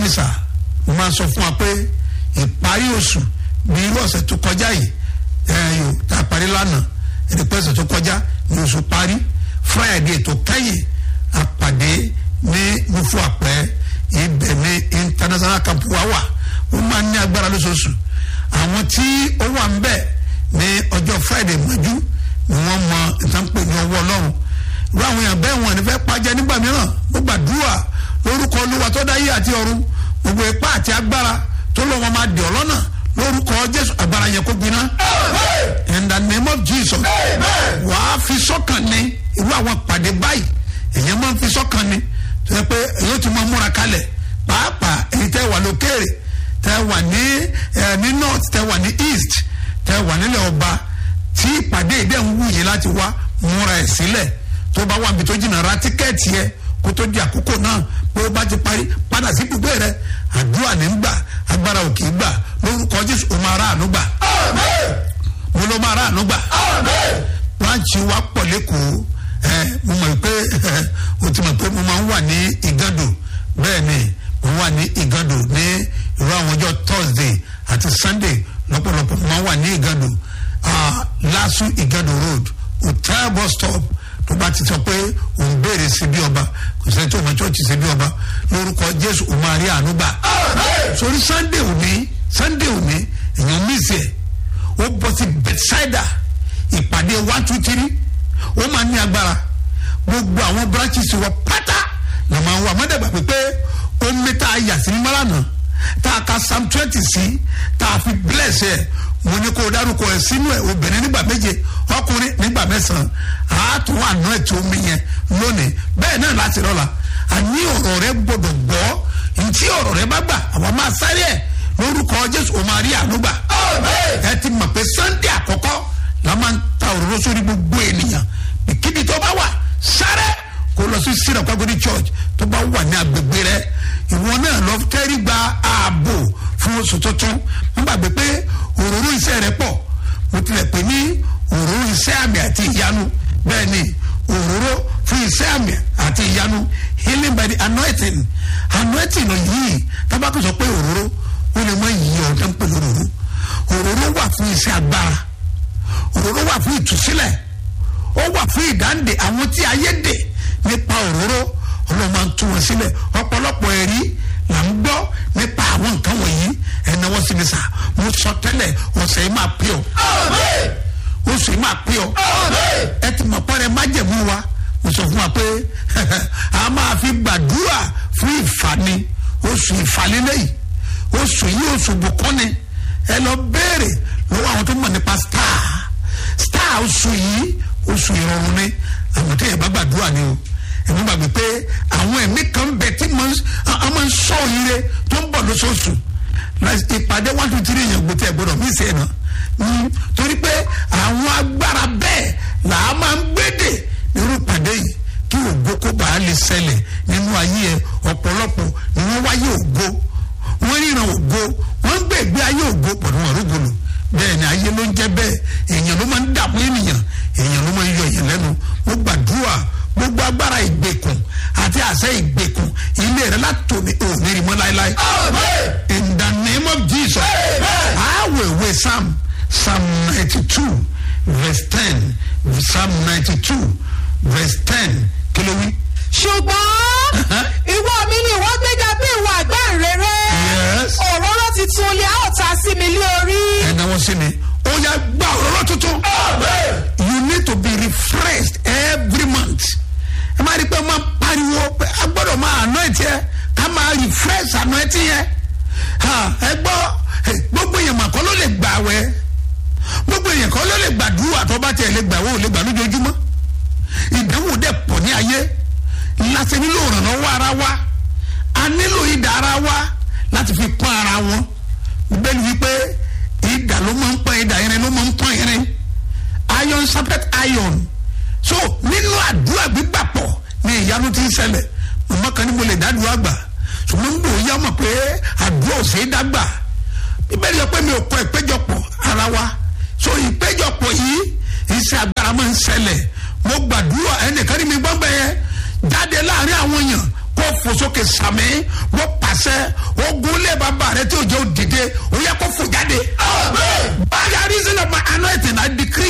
mi sà mo máa sọ fún wa pé ìparí oṣù bí irú ọ̀sẹ̀ tó kọjá yìí ẹ yóò tá a parí lánàá ẹni pé ọ̀sẹ̀ tó kọjá ní oṣù parí friday tó kẹ́yìn àpàdé ní mufu àpẹ́ ibẹ̀ ní international camp wa wà ó máa ń ní agbára lóṣooṣù àwọn tí ó wà ń bẹ̀ ní ọjọ́ friday mọ́jú ni wọ́n mọ ìtànpé ní ọwọ́ ọlọ́run irú àwọn èèyàn bẹ́ẹ̀ wọn ní fẹ́ pàjẹ́ nígbà mìíràn mo gbàdúrà lórúkọ olúwa tó dá yé àti ọ̀run gbogbo ipá àti agbára tó lọ́ wọn máa dè ọ́ lọ́nà lórúkọ jésù agbára yẹn kó gbiná in the name of jesus wàá fi sọ́kàn ní irú àwọn pàdé báyìí èèyàn máa ń fi sọ́kàn ní tó yẹ pé èyí ti máa múra kalẹ̀ pàápàá èyí tẹ́ wà lókèrè tẹ́ wà ní ẹ ní north tẹ́ wà ní east tẹ́ wà nílẹ̀ ọba tí ìpàdé ìdẹ́ ń wù yín láti wá múra ẹ̀ sílẹ̀ tó bá wà níbi tó jìnnà ra tíkẹ́ẹ̀tì yẹ kó tó di àkókò náà pé ó bá ti parí padà sí ibùgbé rẹ àdúrà ní gbà agbára ò kì í gbà lórúkọ jésù ó máa rà àánú gbà mo ló máa rà àánú gbà branch wa pọ̀ lẹ́kọ̀ọ́ ẹ mo mọ̀ pé o ti mọ̀ pé mo máa ń wà ní ìgàdò bẹ́ẹ̀ ni mo wà ní ìgàdò ní irú àwọn ọjọ́ thursday àti sunday lọ́pọ̀lọpọ̀ mo máa ń wà ní ìgàdò lasu ìgàdò road hotel bus stop tó bá ti sọ pé òun béèrè sí bí ọba kò sẹ́ni tó mọ chọ́ọ̀chì sí bí ọba lórúkọ jésù òun máa rí àánú gbà sórí sunday òní sunday òní èèyàn mísì ẹ̀ ó bọ́ sí bethsaida ìpàdé one two three ó máa ní agbára gbogbo àwọn branches wọ pátá la máa ń wà mọ́dàgbà pé omi tá a yà sí ní mọ́lànà tá a ka psalm twenty sí tá a fi bless ẹ̀ mo ní kó o dárúkọ ẹ̀ sínú ẹ̀ obìnrin nígbà méje ọkùnrin nígbà mẹ́sàn-án àátún àná ẹ̀ tí omi yẹn lónìí bẹ́ẹ̀ náà láti rọ́la àní ọ̀rọ̀ rẹ gbọ́dọ̀ gbọ́ ntí ọ̀rọ̀ rẹ bá gbà àwọn máa sáré ẹ̀ lórúkọ jésù o máa rí àánú gbà ẹ ti mọ̀ pé sunday àkọ́kọ́ la máa ń ta òróró sórí gbogbo ènìyàn kíbi tó bá wà sáré kó lọ sí syrup agodi church tó bá wà ní agbègbè rẹ ìwọ náà lọ tẹ́rí gba ààbò fún oṣù tuntun wọ́n gbàgbé pé òróró iṣẹ́ rẹ pọ̀ mo tilẹ̀ pè ní òróró iṣẹ́ àmì àti ìyanu bẹ́ẹ̀ ni òróró fún iṣẹ́ àmì àti ìyanu healing by the anointing anointing yìí tábàkì sọ pé òróró ó lè mọ iyì ọ̀dọ́ ń pè lóróró òróró wà fún iṣẹ́ agbára òróró wà fún ìtúsílẹ̀ ó wà fún ìdáǹdè àwọn tí ayé dè nípa òróró ọlọ́run máa ń tú wọn sílẹ̀ ọ̀pọ̀lọpọ̀ ẹ̀rí là ń gbọ́ nípa àwọn nǹkan wọ̀nyí ẹ̀nà wọ́n sì ní sà mo sọ tẹ́lẹ̀ ọ̀sẹ̀ yìí máa pè ọ́ oṣù yìí máa pè ọ́ ẹ ti mọ̀ pọ́nrẹ́ májẹ̀mú wa mo sọ fún wa pé a máa fi gbàdúrà fún ìfàní oṣù ìfàlélẹ́yìí oṣù yìí oṣù bùkọ́ni ẹ lọ béèrè lọ́wọ́ àwọn tó mọ̀ nípa star star oṣù yìí oṣù ìrọ̀rùn ni àwọn tó yẹ bá gbàdúrà ni o ẹ̀mí gbàgbé pé àwọn ẹ̀mí kan bẹ̀ tí a máa ń sọ ire tó ń bọ̀ lóṣooṣù ìpàdé one two three yẹn gbòtẹ́ gbọdọ̀ mí sẹ́ẹ̀ náà torí pé àwọn agbára bẹ́ẹ̀ là á máa ń gbédè nírú ìpàdé yìí kí ògo kó bàa lè ṣẹlẹ̀ nínú ayé ẹ ọ̀pọ̀lọpọ̀ ni wọ́n wáyé ògo wọ́n ríran ògo wọ́n gbé ìgbé ayé ògo pẹ̀lú ọ̀rọ̀gọ̀lù bẹ́ẹ̀ ni ayé ló ń jẹ́ bẹ́ẹ̀ èèyàn ló máa ń dààmú ènìyàn èèyàn ló máa ń yọ èèyàn lẹ́nu mo gbàdúrà gbogbo agbára ìgbèkùn àti àṣẹ ìgbèkùn ilé rẹ látòní òní rí mọ́ láéláé in the name of jesus àwẹ̀wẹ̀ psalm psalm ninety two verse ten psalm ninety two verse ten kí ló wí. ṣùgbọ́n ìwọ mi ni ìwọ gbéga bí ìwọ àgbẹ̀ rere Yes. òróró titun lè a ó ta sí mi lé orí. ẹ̀nà wọn sí ni ó yá gba òróró tuntun. you need to be refreshed every month. ẹ máa rí i pé máa pariwo pé a gbọ́dọ̀ máa anoint yẹ ká máa refresh anoint yẹ. Ha, ẹ gbọ́ eh, gbogbo èèyàn mà kọ́ ló lè gbà wẹ́ gbogbo èèyàn kọ́ ló lè gbàdúrà tó bá tiẹ̀ lè gbà wọ́n ò lè gbà lójoojúmọ́ ìdánwò dẹ̀ pọ̀ ní ayé láti nílò ìrànlọ́wọ́ ara wa a nílò ìdá ara wa láti fi pọ́n ara wọn bẹ́ẹ̀ ni wípé ìdá ló máa ń pọ́n ìdá irin ló máa ń pọ́n irin iron sharpet iron so nínú àdúrà gbígbà pọ̀ ní ìyanu tí ń ṣẹlẹ̀ mọ̀mọ́ kan ní mo lè dádúrà gbà ṣùgbọ́n ń bò ó yá mọ̀ pé àdúrà ò ṣe é dágbà bíbélì sọ pé mi ò kọ ìpéjọpọ̀ ara wa so ìpéjọpọ̀ yìí iṣẹ́ agbára máa ń ṣẹlẹ̀ mo gbàdúrà ẹnìkan ní mi gbọ́ngbẹ́ yẹn jáde láàrin àwọn èèyàn kó fò sókè sàmì wọ́n pàṣẹ. pàṣẹ ogun lé bàbá rẹ tí òjò dìde ó yẹ kó fò jáde. by the reason of my anointing I decree